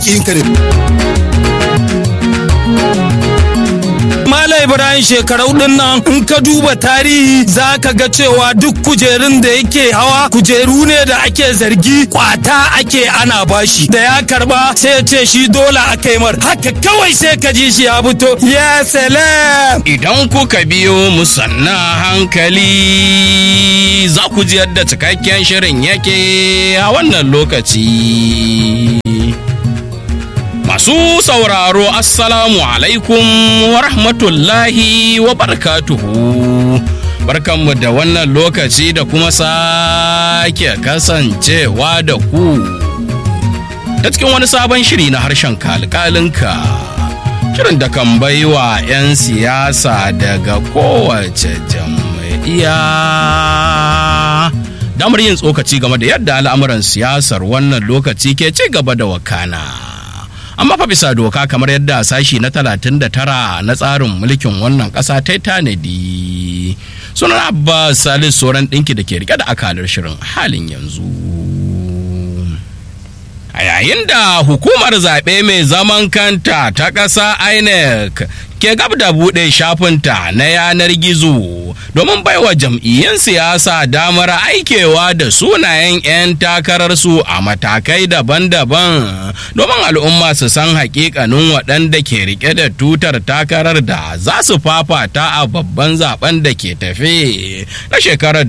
kin kare Malam Ibrahim shekarau din nan in ka duba tarihi za ka ga cewa duk kujerun da yake hawa kujeru ne da ake zargi kwata ake ana bashi da ya karba sai ya ce shi dole a kai mar haka kawai sai ka ji shi ya fito ya salam Idan kuka biyo mu sanna hankali za ku ji yadda cikakken shirin yake a wannan lokaci. Masu sauraro Assalamu alaikum wa rahmatullahi wa barakatuhu. Barkanmu da wannan lokaci da kuma sake kasancewa da ku. Ta cikin wani sabon shiri na harshen kalkalinka. Shirin da kan baiwa 'yan siyasa daga kowace jam'iyya. Damar yin tsokaci game da yadda al'amuran siyasar wannan lokaci ke ci gaba da wakana. amma fa bisa doka kamar yadda sashi na 39 na tsarin mulkin wannan ƙasa ta tanadi sunan abbas salis sauran ɗinki da ke rike da akalar shirin halin yanzu a yayin da hukumar zaɓe mai zaman kanta ta ƙasa inec ke gab da buɗe shafinta na yanar gizo domin baiwa jam'iyyun siyasa damar aikewa da sunayen 'yan takararsu a matakai daban-daban domin al'umma su san hakikanin waɗanda ke rike da tutar takarar da za su fafata a babban zaben da ke tafe na shekarar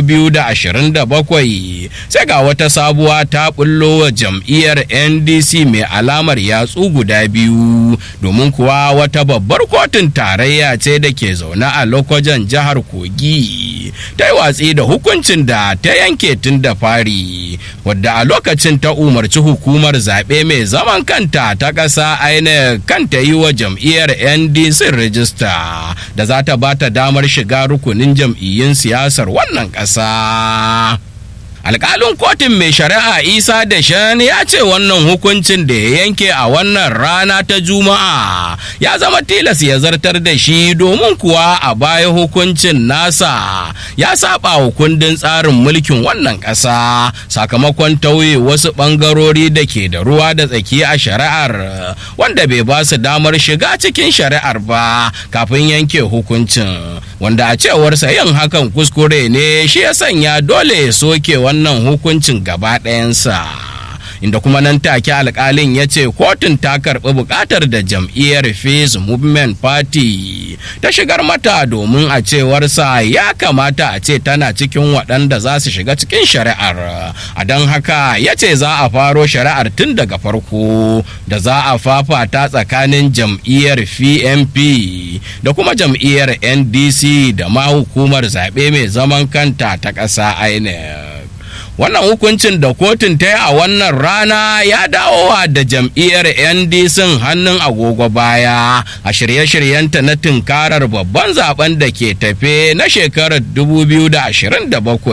2027 sai ga wata sabuwa ta bullo wa jam'iyyar ndc mai alamar yatsu guda biyu domin kuwa wata babbar kotun tarayya ce da ke zaune a lokacin jihar kogi ta yi watsi da hukuncin da ta yanke tun da fari wadda a lokacin ta umarci hukumar zaɓe mai zaman kanta ta ƙasa aina kanta yi wa jam'iyyar ndc rijista da za ta ba ta damar shiga rukunin jam'iyyun siyasar wannan ƙasa. alkalin kotun mai shari'a isa da shan ya ce wannan hukuncin da ya yanke a wannan rana ta juma'a ya zama tilas ya zartar da shi domin kuwa a baya hukuncin nasa ya saba wa kundin tsarin mulkin wannan ƙasa sakamakon tauye wasu ɓangarori da ke da ruwa da tsaki a shari'ar wanda bai ba su damar shiga cikin shari'ar ba kafin yanke hukuncin wanda a cewarsa yin hakan kuskure ne shi ya sanya dole ya soke wannan hukuncin gaba ɗayansa. inda kuma nan take alkalin ya ce kotun ta karɓi buƙatar da jam'iyyar Peace Movement Party ta shigar mata domin a cewarsa ya kamata a ce tana cikin waɗanda za su shiga cikin shari'ar a don haka ya ce za a faro shari'ar tun daga farko da za a fafata tsakanin jam'iyyar PNP da kuma jam'iyyar NDC da ma hukumar zaɓe mai zaman kanta ta ƙasa INEC. wannan hukuncin da kotun ta yi a wannan rana ya dawowa da jam'iyyar ndc hannun agogo baya a shirye-shiryenta na tunkarar babban zaben da ke tafe na shekarar 2027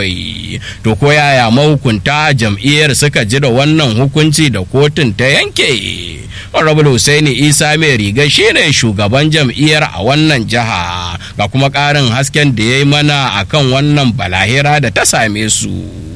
to ko yaya mahukunta jam'iyyar suka ji da wannan hukunci da kotun ta yanke honorable Hussaini isa mai riga shine shugaban jam'iyyar a wannan jiha ga kuma ƙarin hasken da ya yi mana akan wannan balahira da ta same su.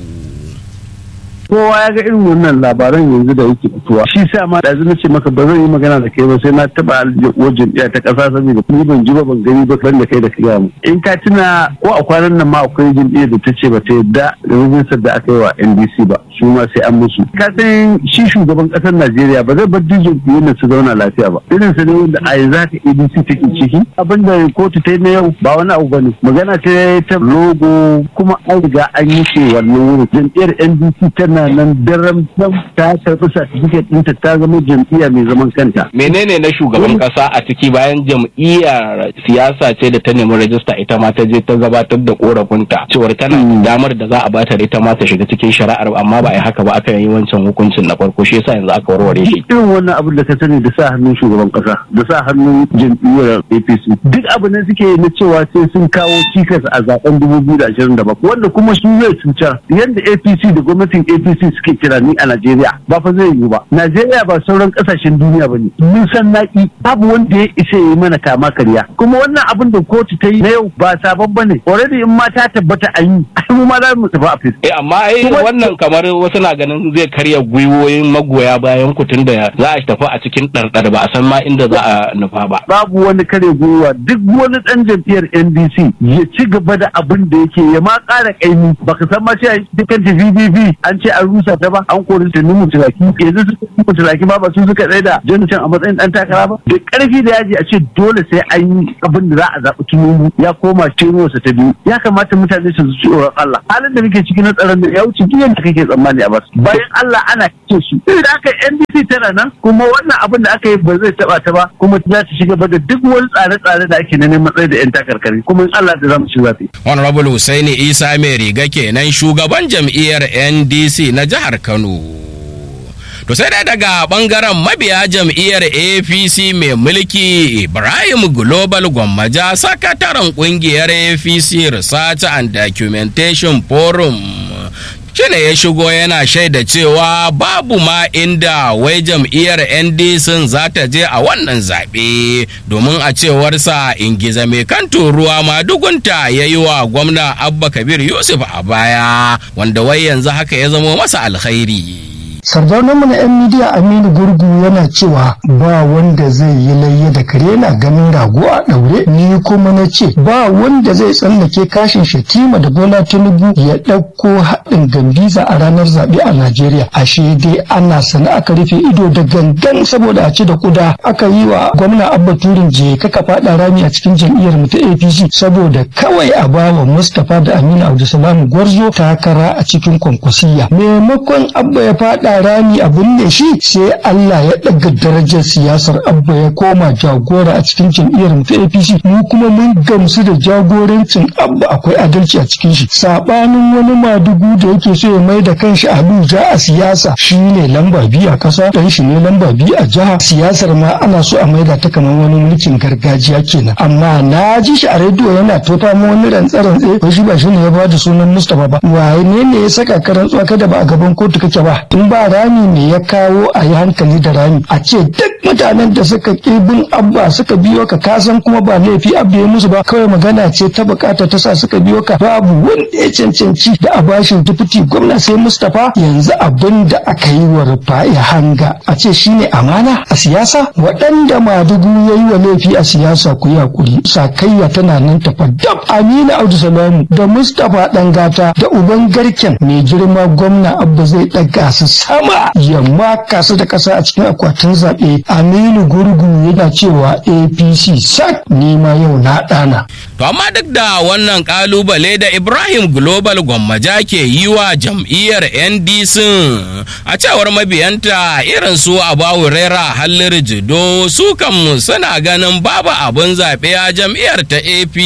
kowa ya ga irin wannan labaran yanzu da yake fitowa shi sa ma da na ce maka ba zan yi magana da kai ba sai na taba aljihar jam'iyya ta kasa saboda ni ban ji ba ban gani ba ban da kai da kai mu in ka tuna ko a kwanan nan ma akwai jam'iyyar da ta ce ba ta yadda da rajistar da aka yi wa NDC ba su ma sai an musu ka san shi shugaban kasar Najeriya ba zai bar duk jam'iyyar da su zauna lafiya ba irin sa ne wanda a yanzu haka ADC take ciki abinda kotu ta yi na yau ba wani abu bane magana ce ta logo kuma an riga an yi ce wannan wurin jam'iyyar NDC tana tana nan daren ta karɓi certificate ɗinta ta zama jam'iyya mai zaman kanta. menene na shugaban kasa a ciki bayan jam'iyyar siyasa ce da ta nemi rajista ita ma ta je ta gabatar da korafinta cewar tana da damar da za a bata ita ma ta shiga cikin shari'ar amma ba a yi haka ba aka yi wancan hukuncin na farko shi yasa yanzu aka warware shi Irin wannan abin da ka sani da sa hannun shugaban kasa da sa hannun jam'iyyar APC duk abu ne suke na cewa sai sun kawo cikas a zaben 2027 wanda kuma su zai cutar yadda APC da gwamnatin APC suke kira ni a Najeriya ba fa zai yiwu ba Najeriya ba sauran kasashen duniya ba ne mun san naki babu wanda ya isa ya yi mana kama karya kuma wannan abin da kotu ta yi na yau ba sabon ba ne already in ma ta tabbata an yi ai mu ma za mu tafi a fis eh amma ai Kuma- wannan kamar wasu na ganin zai karya gwiwoyin magoya bayan kutun da za a tafi a cikin ɗarɗar ba a san ma inda za a nufa ba. babu wani kare gwiwa duk wani dan jam'iyyar NDC ya ci gaba da abin da yake ya ma ƙara ƙaimi baka san ma cewa dukkan ta VVV an ce an rusa ta ba an kori ta numu tulaki yanzu su numu tulaki ba ba su suka tsaye da Jonathan a matsayin dan takara ba da ƙarfi da yaji a ce dole sai an yi abin da za a zaɓi Tinubu ya koma sa ta biyu ya kamata mutane su ji tsoron Allah halin da muke ciki na tsaron da ya wuce duk yadda kake tsammani a basu bayan Allah ana kace su da aka NDC tana nan kuma wannan abin da aka yi ba zai taba ta ba kuma za ta shiga ba da duk wani tsare-tsare da ake na neman tsaye da 'yan takarkari kuma in Allah da za mu ci zafi. Honorable Hussaini Isa mai riga kenan shugaban jam'iyyar NDC na jihar Kano. To sai dai daga bangaren mabiya jam'iyyar APC mai mulki Ibrahim Global Gwammaja sakataren kungiyar APC Research and Documentation Forum shine ya shigo yana shaida cewa babu ma inda wai jam'iyyar ndc za ta je a wannan zaɓe domin a cewarsa ingiza mai kan ruwa ma dugunta ya yi wa gwamna abba kabir yusuf a baya wanda wai yanzu haka ya zamo masa alkhairi sardaunanmu na 'yan midiya aminu gurgu yana cewa ba wanda zai yi layya da kare na ganin rago a ɗaure ni kuma na ce ba wanda zai tsallake kashin shatima da bola tinubu ya ɗauko haɗin gambiza a ranar zaɓe a najeriya ashe dai ana sana aka rufe ido da gangan saboda a ci da kuda aka yi wa gwamna abba turin je kaka faɗa rami a cikin jam'iyyar mu ta apc saboda kawai a bawa mustapha da aminu abdulsalam gwarzo takara a cikin kwankwasiya maimakon abba ya faɗa rami a binne shi sai Allah ya ɗaga darajar siyasar abba ya koma jagora a cikin jam'iyyar mu ta APC mu kuma mun gamsu da jagorancin abba akwai adalci a cikin shi sabanin wani madugu da yake so ya mai da kanshi Abuja a siyasa shine lamba biyu a kasa dan shi ne lamba biyu a jiha siyasar ma ana so a maida ta kamar wani mulkin gargajiya kenan amma na ji shi a rediyo yana tofa mu wani rantsa-rantsa ko shi ba shi ne ya bada sunan Mustapha ba waye ne ne ya saka ka rantsuwa kada ba a gaban kotu kake ba in ba rami ne ya kawo a yi hankali da rami a ce duk mutanen da suka bin abba suka biyo ka kasan kuma ba laifi abba ya musu ba kawai magana ce ta bukata ta sa suka biyo ka babu wanda ya cancanci da a bashin dufuti gwamna sai mustapha yanzu abin da aka yi wa rufa'i hanga a ce shine amana a siyasa waɗanda madugu ya yi wa laifi a siyasa ku yi hakuri sakayya tana nan tafa dab amina audu salamu da mustapha ɗangata da uban garken mai girma gwamna abba zai ɗaga su sama ya maka su da ƙasa a cikin akwatin zaɓe aminu gurgu yana cewa apc sak nima yau na ɗana To amma duk da wannan kalubale da Ibrahim Global Gwammaja ke yi wa jam'iyyar NDC a cewar mabiyanta irin su Abawu Rera Hallir Jido su kanmu suna ganin babu abin zaɓe a jam'iyyar ta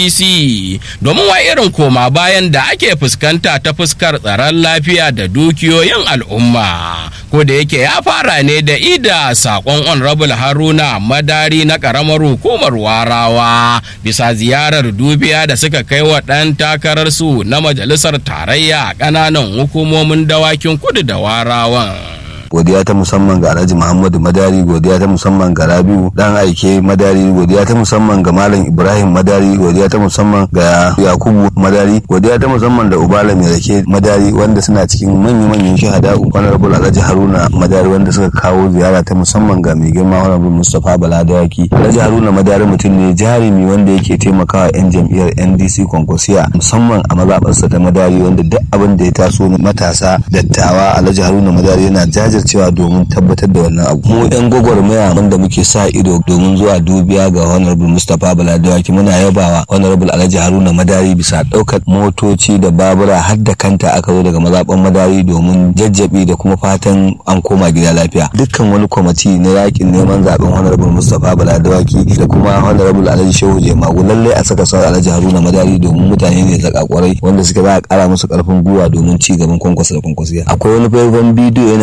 APC domin wa irin koma bayan da ake fuskanta ta fuskar tsaron lafiya da dukiyoyin al'umma. Ko da yake ya fara ne da ida saƙon Honorable Haruna Madari na ƙaramar hukumar Warawa bisa ziyarar dubiya da suka kai wa ɗan takararsu na majalisar tarayya a ƙananan hukumomin dawakin kudu da warawan. godiya ta musamman ga Alhaji Muhammadu Madari godiya ta musamman ga Rabiu dan aike Madari godiya ta musamman ga Malam Ibrahim Madari godiya ta musamman ga Yakubu Madari godiya ta musamman da Ubala mai rake Madari wanda suna cikin manyan manyan shahada Honorable Alhaji Haruna Madari wanda suka kawo ziyara ta musamman ga mai girma Honorable Mustapha Bala Dawaki Alhaji Haruna Madari mutum ne jarumi wanda yake taimakawa yan jam'iyyar NDC Konkwasiya musamman a mazaɓarsa ta Madari wanda duk abin da ya taso matasa dattawa Alhaji Haruna Madari yana jajir cewa domin tabbatar da wannan abu mu yan gwagwarmaya wanda muke sa ido domin zuwa dubiya ga honorable mustapha baladawaki muna yabawa honorable alhaji haruna madari bisa ɗaukar motoci da babura har da kanta aka zo daga mazaɓan madari domin jajjabi da kuma fatan an koma gida lafiya dukkan wani kwamiti na yakin neman zaben honorable mustapha baladawaki da kuma honorable alhaji shehu jemagu lallai a saka sauran alhaji haruna madari domin mutane ne zaka kwarai wanda suka za a kara musu karfin gwiwa domin ci gaban kwankwasa da kwankwasiya akwai wani faifan bidiyo yana nan yana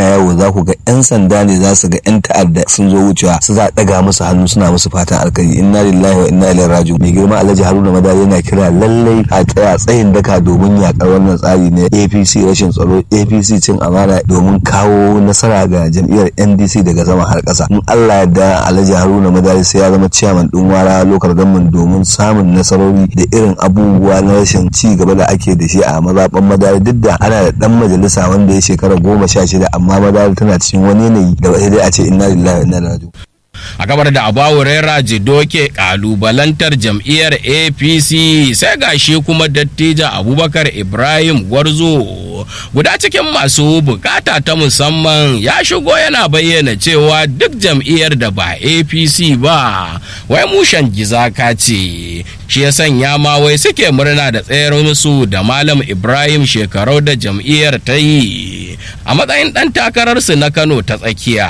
yawo za ku ga 'yan sanda ne za su ga 'yan ta'adda sun zo wucewa su za a ɗaga musu hannu suna musu fatan alkhairi inna lillahi wa inna ilaihi raji'un mai girma alhaji haruna madari yana kira lallai a tsaya tsayin daka domin yakar wannan tsari na apc rashin tsaro apc cin amana domin kawo nasara ga jam'iyyar ndc daga sama har ƙasa in allah ya da alhaji haruna madari sai ya zama ciyaman ɗin wara lokal gamman domin samun nasarori da irin abubuwa na rashin ci gaba da ake da shi a mazaɓan madari duk da ana da ɗan majalisa wanda ya shekara goma sha shida amma madari tana cikin wani yanayi da sai dai a ce inna lillahi wa inna ilaihi raji'un a gabar da abawurera jido ke kalubalantar jam'iyyar apc sai gashi kuma dattijan abubakar ibrahim gwarzo guda cikin masu bukata ta musamman ya shigo yana bayyana cewa duk jam'iyyar da ba apc ba wai mushen gizaka ce shi ya sanya ma wai suke murna da tsayar musu da malam ibrahim shekarau da jam'iyyar ta yi a matsayin ɗan takararsu na kano ta tsakiya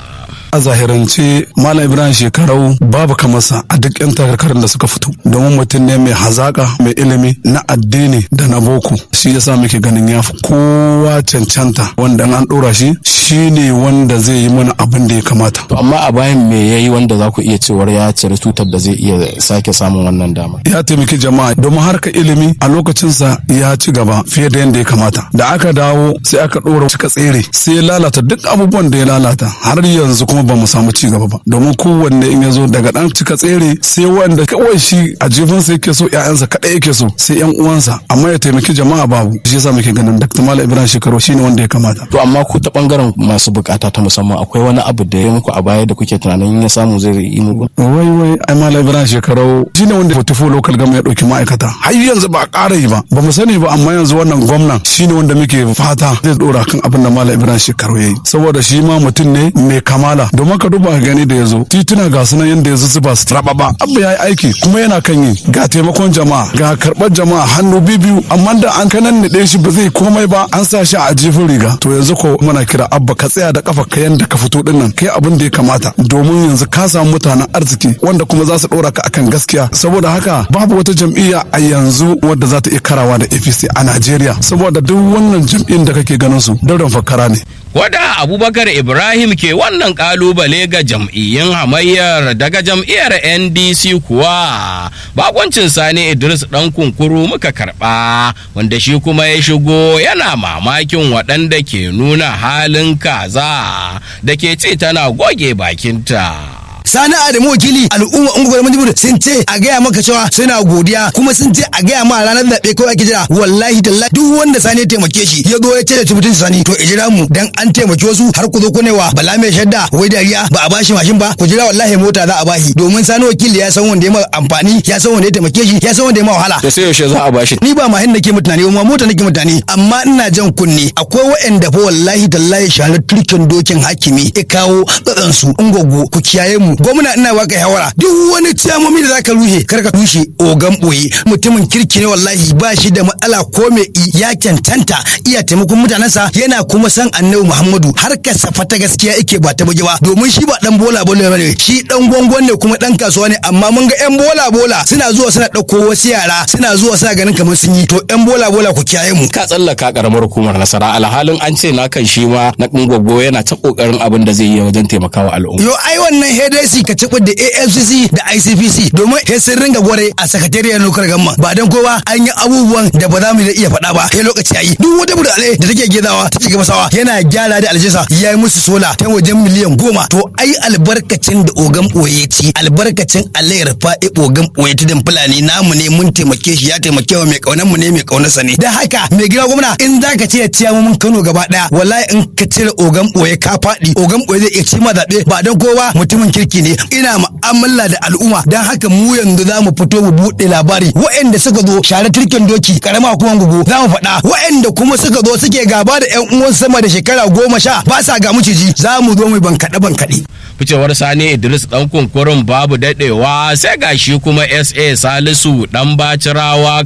a zahirance malam ibrahim shekarau babu kamarsa a duk yan takarkarin da suka fito domin mutum ne mai hazaka mai ilimi na addini da na boko shi yasa muke ganin ya fi kowa cancanta wanda an dora shi shi ne wanda zai yi mana abin da ya kamata To amma a bayan me yayi wanda za ku iya cewar ya cire tutar da zai iya sake samun wannan dama. ya taimaki jama'a domin harka ilimi a lokacinsa ya ci gaba fiye da yadda ya kamata da aka dawo sai aka ɗora cika tsere sai ya lalata duk abubuwan da ya lalata har yanzu kuma ba mu samu ci gaba ba domin kowanne in ya zo daga ɗan cika tsere sai wanda kawai shi a jefinsa yake so ƴaƴansa kaɗai yake so sai ƴan uwansa amma ya taimaki jama'a babu shi yasa muke ganin Dr. Malam Ibrahim Shekaru shine wanda ya kamata To amma ku ta bangaren masu bukata ta musamman akwai wani abu da ya muku a baya da kuke tunanin ya samu zai yi muku. wai wai ai malam ibrahim shekarau shine wanda fotifo local gama ya dauki ma'aikata har yanzu ba a ƙara yi ba ba mu sani ba amma yanzu wannan gwamnan shine wanda muke fata zai dora kan abin da malam ibrahim shekarau yayi saboda shi ma mutum ne mai kamala domin ka duba ka gani da yazo tituna ga sunan yanda yazo su ba su rababa abu yayi aiki kuma yana kan yi ga taimakon jama'a ga karɓar jama'a hannu biyu amma da an kanan ne shi ba zai komai ba an sa shi a jifin riga to yanzu ko muna kira abba ka tsaya da kafa ka yanda ka fito dinnan kai abin da ya kamata domin yanzu ka samu mutanen arziki wanda kuma za su ɗora ka akan gaskiya saboda haka babu wata jam'iyya a yanzu wadda za ta iya karawa da apc a najeriya saboda duk wannan jam'iyyun da kake ganin su daudan fakara ne Wada Abubakar Ibrahim ke wannan kalubale ga jam'iyyun hamayyar daga jam'iyyar NDC kuwa bakoncin Sani Idris ɗan kunkuru muka karɓa wanda shi kuma ya shigo yana mamakin waɗanda ke nuna halin kaza da ke ce tana goge bakinta. sani adamu wakili al'umma ungwar manjibir sun ce a gaya maka cewa suna godiya kuma sun ce a gaya ma ranar zaɓe kawai ake jira wallahi tallahi duk wanda sani ya taimake shi ya zo ya ce da tubutun sani to ijira mu dan an taimaki wasu har ku zo ku wa bala mai shadda wai dariya ba a bashi mashin ba ku jira wallahi mota za a bashi domin sani wakili ya san wanda ya ma amfani ya san wanda ya taimake shi ya san wanda ya ma wahala Da sai yaushe za a bashi. ni ba mahin nake mutane ba mota nake mutane amma ina jan kunne akwai waɗanda fa wallahi tallahi shanar turkin dokin hakimi ya kawo tsatsan su ungogo ku kiyaye mu gwamna ina baka shawara duk wani ciyamomi da zaka rushe kar ka rushe ogan boye mutumin kirki ne wallahi ba shi da matsala ko me i ya cancanta iya taimakon mutanensa yana kuma san annabi muhammadu har ka safa ta gaskiya yake ba ta buge ba domin shi ba dan bola bola bane shi dan gwangwan ne kuma dan kasuwa ne amma mun ga yan bola bola suna zuwa suna dauko wasu yara suna zuwa suna ganin kamar sun yi to yan bola bola ku kiyaye mu Ka tsallaka karamar hukumar nasara alhalin an ce na kan shi ma na gwaggo yana ta kokarin abin da zai yi wajen taimakawa al'umma. Yo ai wannan HDC ka ci da AFCC da ICPC domin he sun ringa gware a sakatariyar lokar gamma ba dan kowa an yi abubuwan da ba za mu iya faɗa ba he lokaci yayi duk wata burale da take gidawa ta ci masawa yana gyara da aljisa ya yi musu sola ta wajen miliyan goma to ai albarkacin da ogan ɓoye ci albarkacin alayar fa'i ogan ɓoye tudun fulani namu ne mun taimake shi ya taimake wa mai kaunar mu ne mai kaunar sa ne dan haka mai gida gwamna in zaka ce ya ciya mun Kano gaba daya wallahi in ka cire ogan ɓoye ka faɗi ogan ɓoye zai iya ci ma zaɓe ba dan kowa mutumin kirki ne ina mu'amala da al'umma dan haka mu yanzu za mu fito mu buɗe labari waɗanda suka zo share turkin doki karama kuma gugu za mu faɗa waɗanda kuma suka zo suke gaba da ƴan uwan sama da shekara goma sha ba sa ga miciji za mu zo mu bankaɗe bankaɗe. ficewar sani idris dan kunkurin babu dadewa sai gashi kuma sa salisu dan bacirawa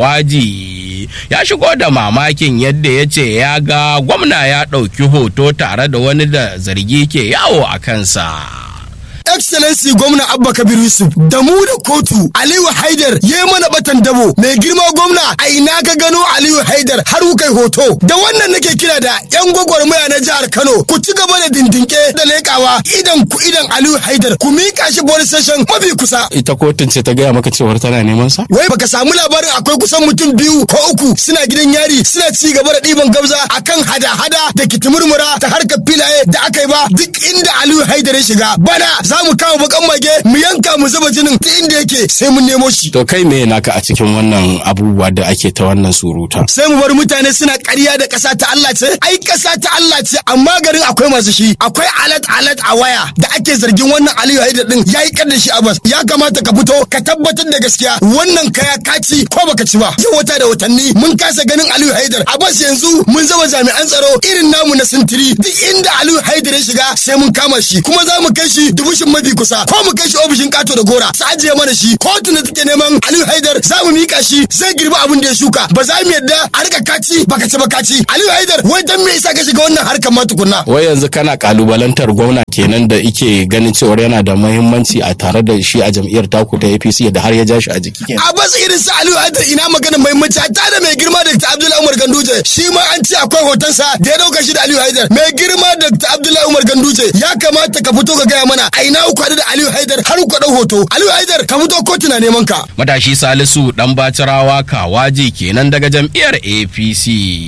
kawaji ya shigo da mamakin yadda ya ce ya ga gwamna ya ɗauki hoto tare da wani da zargi ke yawo a kansa excellency gwamna abba kabir yusuf da mu da kotu aliyu haidar ya mana batan dabo mai girma gwamna a ina ka gano aliyu haidar har kai hoto da wannan nake kira da yan gwagwarmaya na jihar kano ku ci gaba da dindinke da lekawa idan ku idan aliyu haidar ku mika shi police station mafi kusa ita kotun ce ta gaya maka cewar tana neman sa wai baka samu labarin akwai kusan mutum biyu ko uku suna gidan yari suna ci gaba da ɗiban gabza akan hada-hada da kitimurmura ta harkar filaye da aka yi ba duk inda aliyu haidar ya shiga bana za mu kawo bakan mage mu yanka mu zuba jinin duk inda yake sai mun nemo shi to kai me naka a cikin wannan abubuwa da ake ta wannan suruta sai mu bar mutane suna ƙarya da ƙasa ta Allah ce ai ƙasa ta Allah ce amma garin akwai masu shi akwai alat alat a waya da ake zargin wannan Aliyu Haidar din yayi kar da shi Abbas ya kamata ka fito ka tabbatar da gaskiya wannan kaya ka ci ko baka ci ba yau wata da watanni mun kasa ganin Aliyu Haidar Abbas yanzu mun zama jami'an tsaro irin namu na sintiri duk inda Aliyu Haidar ya shiga sai mun kama shi kuma za mu kai shi dubushin mafi kusa ko mu kai shi ofishin kato da gora su ajiye mana shi kotu da take neman Aliyu Haidar za mu mika shi zai girbi abin da ya shuka ba za mu yadda a rika kaci baka ci ba kaci Aliyu Haidar wai dan me yasa ka shiga wannan harkar ma tukunna wai yanzu kana kalubalantar gwamna kenan da ike ganin cewar yana da muhimmanci a tare da shi a jam'iyyar taku ta APC da har ya ja shi a jiki kenan Abbas irin su Aliyu Haidar ina magana muhimmanci hatta da mai girma Dr. Abdullahi Umar Ganduje shi ma an ce akwai hotonsa da ya dauka shi da Aliyu Haidar mai girma Dr. Abdullahi Umar Ganduje ya kamata ka fito ka gaya mana a ina ku haɗu da Aliyu Haidar har ku ɗau hoto Aliyu Haidar ka fito kotu na neman ka matashi salisu dan bacirawa kawaji kenan daga jam'iyyar apc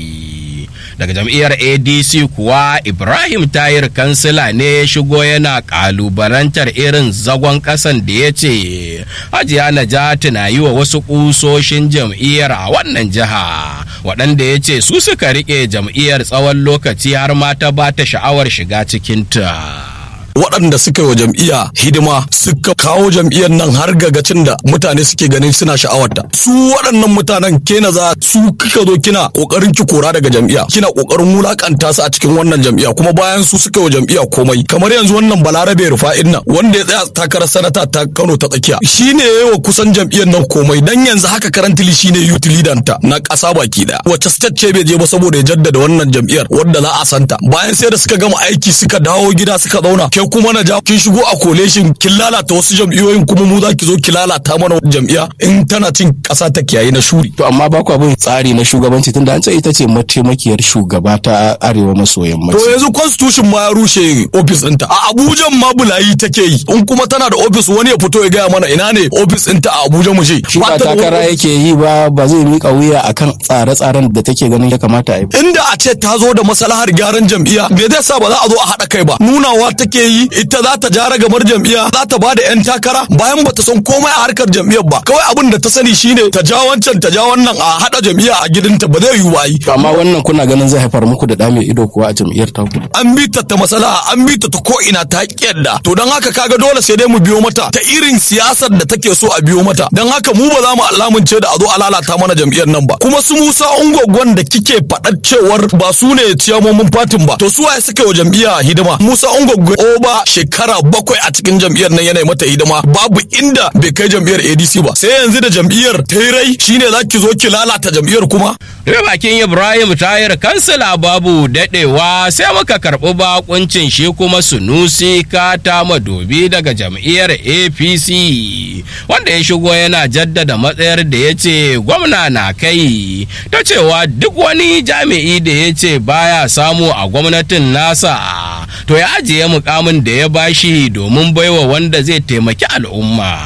daga jam'iyyar adc kuwa ibrahim tayir kansila ne ya shigo yana kalubalantar irin zagon kasan da ya ce hajiya najati na yi wa wasu kusoshin jam'iyyar a wannan jiha waɗanda ya ce su suka riƙe jam'iyyar tsawon lokaci har ma ta ba ta sha'awar shiga cikinta. waɗanda suka yi wa jam'iyya hidima suka kawo jam'iyyar nan har gagacin da mutane suke ganin suna sha'awarta su waɗannan mutanen kena za su kika zo kina kokarin ki kora daga jam'iyya kina kokarin wulakanta su a cikin wannan jam'iyya kuma bayan su suka yi wa jam'iyya komai kamar yanzu wannan balarabe rufa'in nan wanda ya tsaya takarar sanata ta Kano ta tsakiya shine yayi wa kusan jam'iyyar nan komai dan yanzu haka karantili shine youth leader ta na ƙasa baki daya wacce state ce bai je ba saboda ya jaddada wannan jam'iyyar wadda za a santa bayan sai da suka gama aiki suka dawo gida suka zauna ke kuma na ja kin shigo a koleshin kin lalata wasu jam'iyyoyin kuma mu za ki zo ki lalata mana jam'iyya in tana cin ƙasa ta kiyaye na shuri to amma ba ku abin tsari na shugabanci tunda an ce ita ce mataimakiyar shugaba ta arewa maso yammaci to yanzu constitution ma ya rushe office ɗinta a Abuja ma bulayi take yi in kuma tana da office wani ya fito ya gaya mana ina ne office ɗinta a Abuja mu je shi ba takara yake yi ba ba zai mika wuya akan tsare-tsaren da take ganin ya kamata a yi inda a ce ta zo da maslahar gyaran jam'iyya me zai sa ba za a zo a haɗa kai ba nunawa take yi ita za ta jara gabar jam'iyya za ta bada yan takara bayan bata san komai a harkar jam'iyyar ba kawai abin da ta sani shine ta ja wancan ta ja wannan a hada jam'iyya a gidanta ba zai yiwu ba yi amma wannan kuna ganin zai haifar muku da ɗa mai ido kuwa a jam'iyyar taku an bi ta ta masala an bi ta ta ko ina ta da to don haka kaga dole sai dai mu biyo mata ta irin siyasar da take so a biyo mata don haka mu ba za mu alamunce da a zo a lalata mana jam'iyyar nan ba kuma su Musa Ungwagwan da kike faɗar cewar ba su ne ciyamomin fatin ba to su waye suka wa jam'iyya hidima Musa Ungwagwan oba shekara bakwai a cikin jam'iyyar nan yana mata hidima babu inda bai kai jam'iyyar ADC ba sai yanzu da jam'iyyar ta yi rai shine za ki zo ki lalata jam'iyyar kuma Rufe bakin Ibrahim Tayir kansila babu daɗewa sai muka karɓi bakuncin shi kuma Sunusi Kata Madobi daga jam'iyyar APC wanda ya shigo yana jaddada matsayar da ya ce gwamna na kai ta cewa duk wani jami'i da ya ce baya samu a gwamnatin nasa to ya ajiye mukamin da ya bashi domin baiwa wanda zai taimaki al'umma.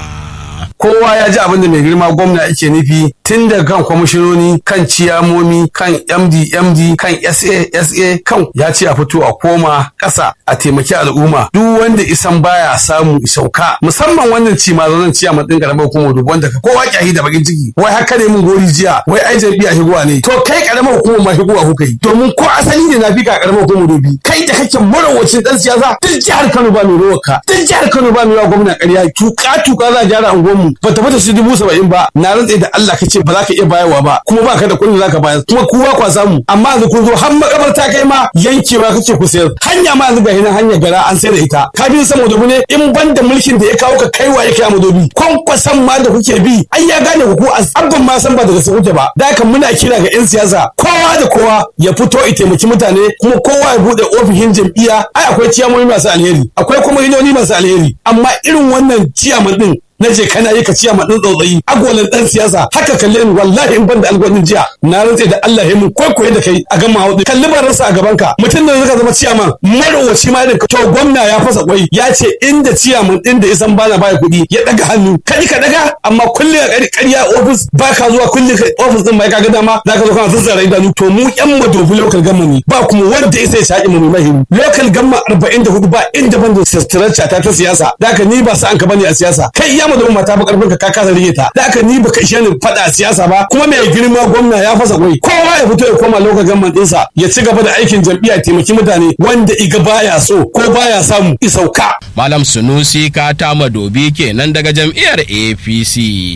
kowa ya ji abin da mai girma gwamna yake nufi tun daga kan kwamishinoni kan ciyamomi kan md md kan sa sa kan ya ce a fito a koma ƙasa a taimaki al'umma duk wanda isan baya samu sauka musamman wannan ci ma zanen ciya matsin karamar hukumar dubu wanda kowa kyahi da bakin ciki wai haka ne mun gori jiya wai ai jam'iyya higuwa ne to kai karamar hukumar ma higuwa kuka yi domin ko asali ne na fi ka karamar hukumar dubi kai da kake marawacin dan siyasa duk jihar Kano ba mai rawaka duk jihar Kano ba mai yawa gwamna ƙarya tuka tuka za a gyara unguwarmu nan ba ta fata su dubu saba'in ba na rantse da Allah ka ce ba za ka iya bayarwa ba kuma ba ka da kuɗin za ka bayar kuma kowa kwa samu amma yanzu kun zo har makabarta kai ma yankewa kake ku sayar hanya ma yanzu ga hinan hanyar gara an sayar da ita ka bi sama dobi ne in ban da mulkin da ya kawo ka kaiwa ya kai madobi kwankwasan ma da kuke bi ai ya gane ku ko abban ma san ba daga su kuke ba da haka muna kira ga 'yan siyasa kowa da kowa ya fito ya taimaki mutane kuma kowa ya bude ofishin jam'iyya ai akwai ciyamomi masu alheri akwai kuma hinoni masu alheri amma irin wannan ciyaman din na je kana yi ka ciya ma dan tsautsayi agolan dan siyasa haka kalle ni wallahi in ban da algwanin jiya na rantse da Allah ya mun kwaikwaye da kai a gama hudu kalli baransa a gaban ka mutum da zaka zama ciyaman marowaci ma irin to gwamna ya fasa kwai ya ce inda ciyaman din da isan bana baya kuɗi ya daga hannu kaji ka daga amma kulli a ƙarya ofis ba ka zuwa kulli ofis din mai ka ga dama zaka zo kana zazzara idanu to mu yan madobi local gamma ne ba kuma wanda ya sai shaƙi mu mai mahimmi local gamma 44 ba inda ban da sirrata ta ta siyasa da ni ba sa an ka bane a siyasa kai iya da mata ba karfin ka ka kasa rike ta da haka ni baka ishe ni fada siyasa ba kuma mai girma gwamna ya fasa kwai kowa ya fito ya koma lokacin gamman ɗinsa ya ci gaba da aikin jam'iyya taimaki mutane wanda iga baya so ko baya samu isauka malam sunusi kata madobi kenan daga jam'iyyar apc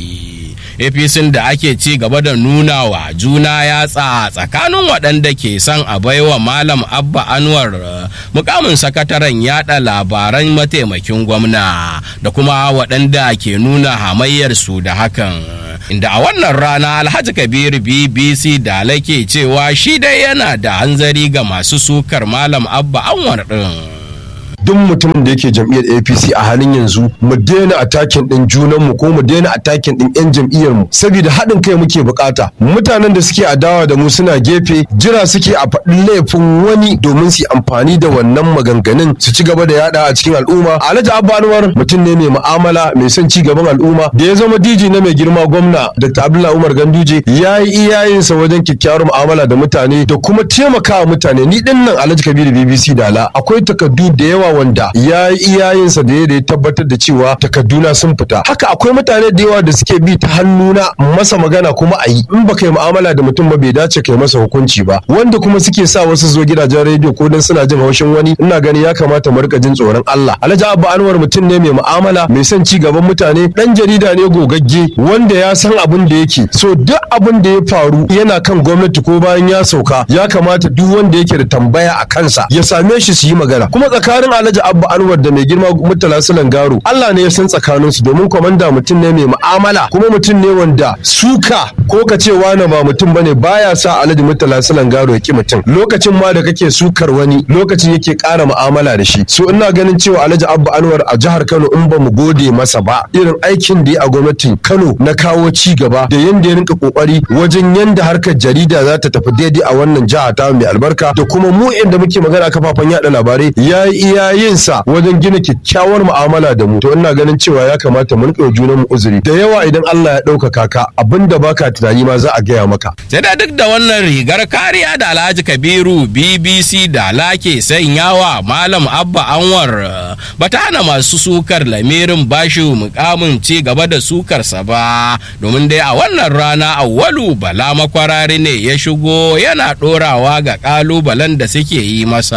apc da ake ci gaba da nuna wa juna yatsa tsakanin waɗanda ke son a baiwa malam abba anwar mukamin sakataren yada labaran mataimakin gwamna da kuma waɗanda ke nuna hamayyar su da hakan inda a wannan rana alhaji kabiru bbc da ke cewa shi dai yana da hanzari ga masu sukar malam abba anwar ɗin. duk mutumin da yake jam'iyyar APC a halin yanzu mu daina atakin din junan mu ko mu daina atakin din yan jam'iyyar mu saboda haɗin kai muke bukata mutanen da suke adawa da mu suna gefe jira suke a faɗin laifin wani domin su amfani da wannan maganganun su ci gaba da yada a cikin al'umma Alhaji Abba Anwar mutum ne mai mu'amala mai son ci gaban al'umma da ya zama DJ na mai girma gwamna Dr. Abdullahi Umar Ganduje ya yi iyayensa wajen kyakkyawar mu'amala da mutane da kuma taimakawa mutane ni din nan Alhaji Kabiru BBC Dala akwai takardu da yawa wanda ya yi iyayensa da ya tabbatar da cewa takarduna sun fita haka akwai mutane da yawa da suke bi ta hannuna masa magana kuma a yi in ba kai mu'amala da mutum ba bai dace kai masa hukunci ba wanda kuma suke sa wasu zo gidajen rediyo ko dan suna jin haushin wani ina gani ya kamata mu rika jin tsoron Allah Alhaji Abba Anwar mutum ne mai mu'amala mai son ci gaban mutane dan jarida ne gogagge wanda ya san abin da yake so duk abin da ya faru yana kan gwamnati ko bayan ya sauka ya kamata duk wanda yake da tambaya a kansa ya same shi su yi magana kuma tsakanin Alhaji Abba Anwar da mai girma Murtala Sulan Garo Allah ne ya san tsakanin su domin komanda mutum ne mai mu'amala kuma mutum ne wanda suka ko ka ce wani ba mutum bane baya sa Alhaji Murtala Sulan Garo ya ki mutum lokacin ma da kake sukar wani lokacin yake ƙara mu'amala da shi so ina ganin cewa Alhaji Abba Anwar a jihar Kano in ba mu gode masa ba irin aikin da ya a gwamnatin Kano na kawo ci gaba da yanda ya rinka kokari wajen yanda harkar jarida za ta tafi daidai a wannan jiha ta mai albarka da kuma mu inda muke magana kafafen yada labarai ya yi iyayensa wajen gina kyakkyawar mu'amala da mu to ina ganin cewa ya kamata mu rika junan mu uzuri da yawa idan Allah ya ɗaukaka ka abinda baka tunani ma za a gaya maka sai da duk da wannan rigar kariya da Alhaji Kabiru BBC da lake sanyawa Malam Abba Anwar bata hana masu sukar lamirin bashi mukamin ci gaba da sukarsa ba domin dai a wannan rana awwalu bala makwarari ne ya shigo yana ɗorawa ga ƙalubalen da suke yi masa.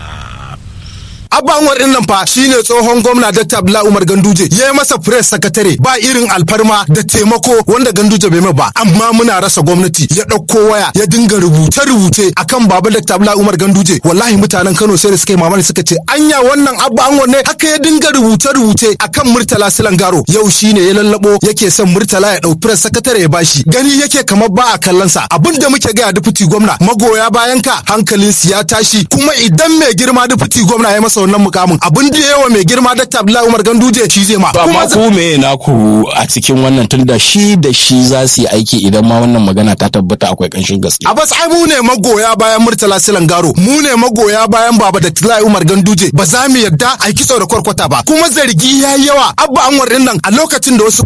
Abba Anwar din nan fa shine tsohon gwamna Dr. Abdullahi Umar Ganduje ya yi masa press sakatare ba irin alfarma da taimako wanda Ganduje bai mai ba amma muna rasa gwamnati ya ɗauko waya ya dinga rubuce rubuce akan baba Dr. Abdullahi Umar Ganduje wallahi mutanen Kano sai da suka yi mamaki suka ce anya wannan Abba Anwar ne haka ya dinga rubuce rubuce akan Murtala Silangaro yau shine ya lallabo yake son Murtala ya ɗau press sakatare ya bashi gani yake kamar ba a kallon sa abin da muke ga deputy gwamna magoya bayan ka hankalin su ya tashi kuma idan mai girma deputy gwamna ya masa wannan mukamin abin da yawa mai girma Dr. Abdullahi Umar Ganduje shi zai ma amma ku me naku a cikin wannan tunda shi da shi za su yi aiki idan ma wannan magana ta tabbata akwai kanshin gaske Abbas ai mu ne magoya bayan Murtala Silangaro mu ne magoya bayan Baba da Abdullahi Umar Ganduje ba za mu yarda a kitso da kwarkwata ba kuma zargi yayi yawa Abba Anwar din nan a lokacin da wasu